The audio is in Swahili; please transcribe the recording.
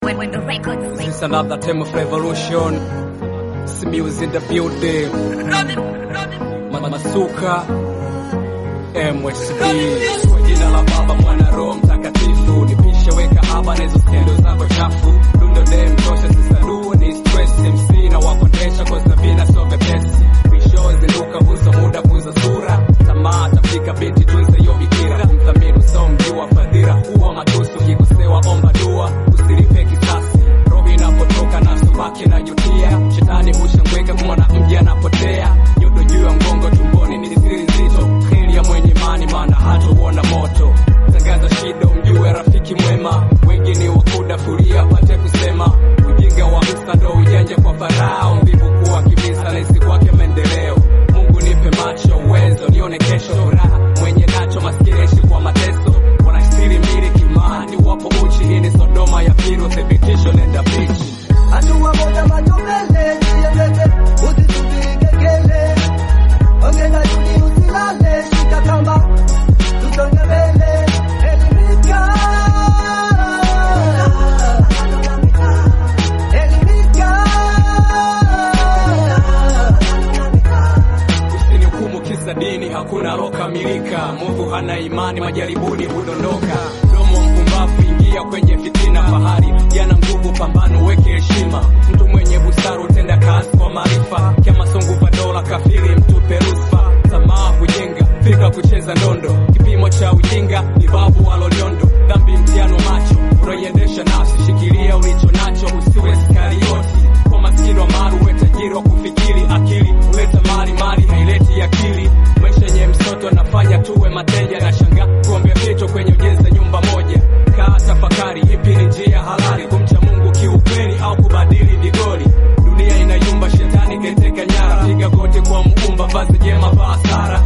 Window Records. It's another time of revolution. Simius in the building. Ma- Masuka MSB kwa jina la Baba, Mwana, Roho Mtakatifu. Nipishe weka haba na hizo skendo zako chafu. Dundo dem tosha sisalu ni stress MC na wakondesha kwa sabina so vepesi. Mwisho zinduka buza muda buza sura. Tamaa tafika binti tunza hiyo bikira. Kumthamini so mjua fadhila huwa matusu kikosewa omba dua. Usilipe kisasi. Roho inapotoka na subaki na jutia. Shetani hushangweka kumwona mji anapotea. Nyodo juu ya mgongo tumboni ni siri nzito. Kheri ya mwenye imani maana hatauona moto. Tangaza shida mjue rafiki mwema. Wengi ni wakuda furia apate kusema. Ujinga wa msa ndo ujanja kwa farao. Mvivu kuwa kibisa rahisi kwake maendeleo. Mungu nipe macho uwezo nione kesho furaha. Mwenye nacho maskini aishi kwa mateso. Wanastiri mbili kimani wapo uchi. Hii ni Sodoma ya pili uthibitisho nenda bichi. Hatua moja macho mbele, jiendete, usisubiri kengele. Ongeza juhudi usilale, shika kamba, tusonge mbele. Elimika. Elimika. Usinihukumu kisa dini, hakuna lokamilika. Mungu hana imani, majaribuni hudondoka. Mdomo wa mpumbavu ingia kwenye fitina. Fahari yana nguvu, pambano weke heshima. Mtu mwenye busara utenda kazi kwa maarifa. Kama sunguva dola, kafiri mtupe rusfa. Tamaa kujenga, fika kucheza ndondo. Kipimo cha ujinga ni babu waloliondo. Dhambi mtihani wa macho, unaiendesha nafsi. Shikilia ulicho nacho, usiwe Iskarioti. Kwa maskini wa mali uwe tajiri wa kufikiri. Akili huleta mali, mali haileti akili. Maisha yenye msoto anafanya tuwe mateja. Na shanga kuombea vitu kwenye ujenzi nyumba moja. Kaa tafakari, ipi ni njia halali kumcha Mungu kiukweli au kubadili vigoli. Dunia inayumba, shetani kaiteka nyara. Piga goti kwa Muumba, vazi jema, vaa sara.